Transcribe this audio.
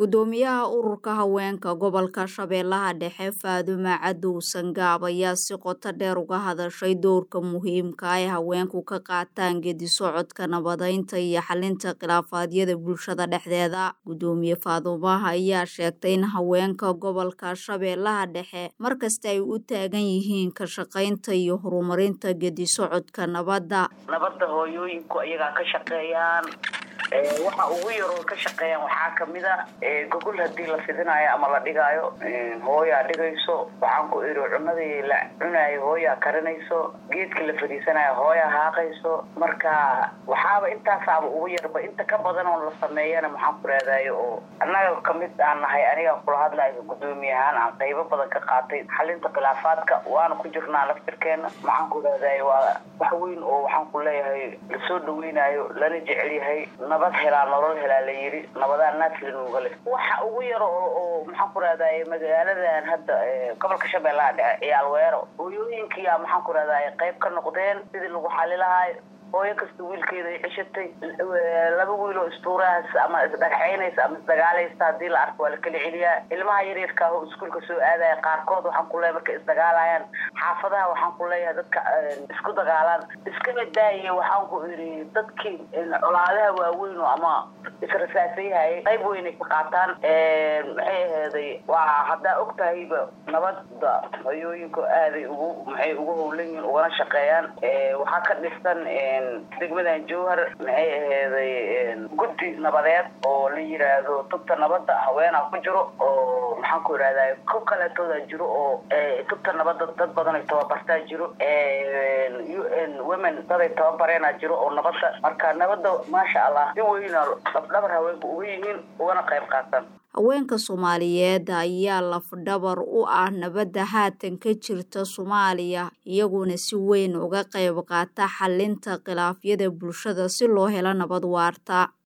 gudoomiyaha ururka haweenka gobolka shabeellaha dhexe faadumo cadow sangaab ayaa si qoto dheer uga hadashay doorka muhiimka ay haweenku ka qaataan gedi socodka nabadeynta iyo xalinta khilaafaadyada bulshada dhexdeeda gudoomiye faadumaha ayaa sheegtay in haweenka gobolka shabeellaha dhexe markasta ay u taagan yihiin ka shaqaynta iyo horumarinta gedi socodka nabadda nabadda hooyooyinku iyagaa ka shaqeeyaan waxa ugu yaroo ka shaqeeyaan waxaa kamid a gogol hadii la fidinayo ama la dhigaayo hooyaa dhigayso waxaan ku iri cunadii la cunaayo hooyaa karinayso geedkii la fadhiisanayo hooyaa haaqayso marka waxaaba intaasaaba ugu yarba inta ka badan oo la sameeyana maxaan ku raadayo oo annaga kamid aan nahay aniga kula hadlayo gudoomiye ahaan aan qaybo badan ka qaatay xalinta khilaafaadka waana ku jirnaa laftirkeena maxaan ku raadayo waa wax weyn oo waxaan ku leeyahay lasoo dhaweynayo lana jecel yahay nabad helaa nolol helaa la yiri nabadaa naaflinuuga leh waxa ugu yaro oo maxaan ku rahdaye magaaladan hadda gobolka shabeellaha dhexe ciyaal weero hooyooyinkiyaa maxaan ku rahdaye qayb ka noqdeen sidii lagu xali lahayo hooyo kasta wiilkeeda ay ceshatay laba wiil oo istuurahaas ama isdhagaxaynaysa ama isdagaalaysa hadii la arko waa la kala celiyaa ilmaha yaryarka oo iskuolka soo aadaya qaarkood waxaan ku leeyahay markay isdagaalayaan xaafadaha waxaan ku leeyahay dadka isku dagaalaan iskaba daaya waxaan ku iri dadkii colaadaha waaweyn oo ama israsaasayhayay qayb weynay ka qaataan maxay aheeday waa haddaa og tahayba nabadda hooyooyinku aaday ugu maxay ugu howlan yihiin ugana shaqeeyaan waxaa ka dhisan degmadan jowhar maxay aheeday guddi nabadeed oo la yiraahdo tubta nabadda haweenaa ku jiro oo maxaan ku irahday ko kaleetooda jiro oo tubta nabadda dad badan ay tababartaa jiro u n women daday tababareena jiro oo nabadda marka nabadda maasha allah si weyna dhabdhabar haweenka uga yihiin ugana qayb qaatan haweenka soomaaliyeed ayaa lafdhabar u ah nabadda haatan ka jirta soomaaliya iyaguna si weyn uga qayb qaata xalinta khilaafyada bulshada si loo helo nabad waarta